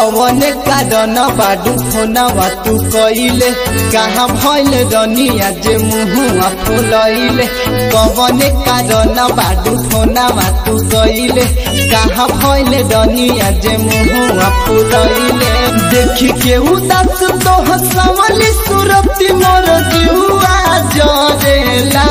कवन कारण बाडू फोनवा तू कइले कहाँ भइल रनिया जे मुहुआ फुलैले कवन कारण बाडू फोनवा तू कइले कहाँ भइल रनिया जे मुहुआ फुलैले देखी के उदास तो हसवली सुरती मोर जुआ जरेला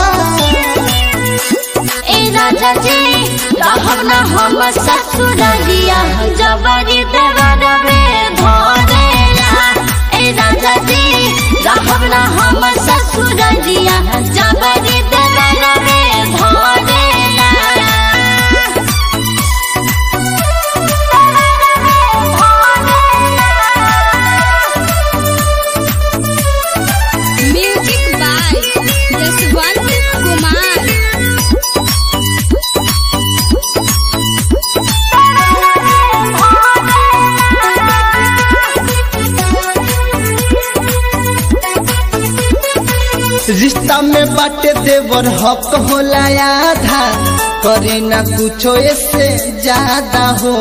ए राजा जी रहब न हम ससुरलिया जबरी देवरबे धरेला ए राजा जी रहब न हम ससुरलिया जबरी देवरबे धरेला म्यूजिक बाय जसवंत कुमार रिश्ता में बाटे देवर हक होला आधा करे ना कुछो इससे ज्यादा हो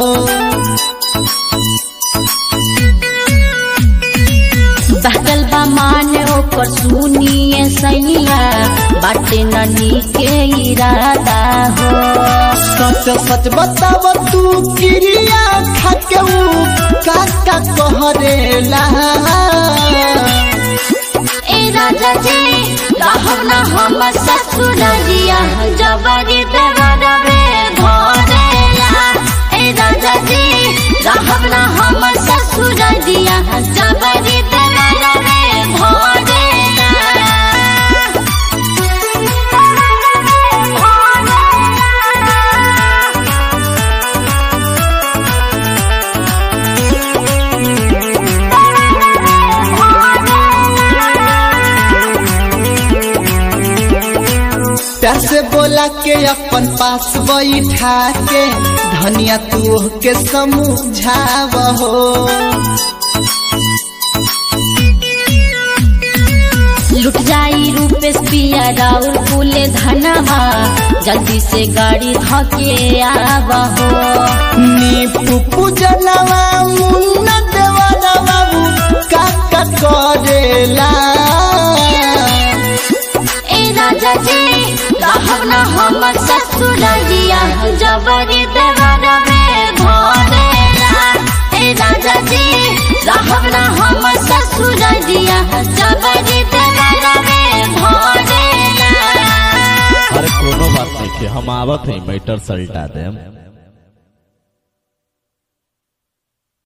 बहकल बा मान ओकर सुनिए सैया बाटे ननी के इरादा हो सच सच बताव तू क्रिया खाके ऊ काका कहरेला ए राजा जी रहब न हम ससुरलिया जबरी देवरबे धरेला ए राजा जी रहब न हम ससुरलिया जबरी देवरबे धरेला प्यार से बोला के अपन पास बैठा के धनिया तू के समझाव हो लुट जाई रूपेश पिया राउर फूले धनवा जल्दी से गाड़ी धके आवहो नी पुपु जनवा मुन्ना देवाना बाबू काका करेला ए राजा जी रहब न हम ससुरलिया जबरी देवरबे धरेला ए राजा जी रहब न हम ससुरलिया जबरी देवरबे धरेला अरे कोनो बात नहीं हम आवत है मैटर सल्टा देम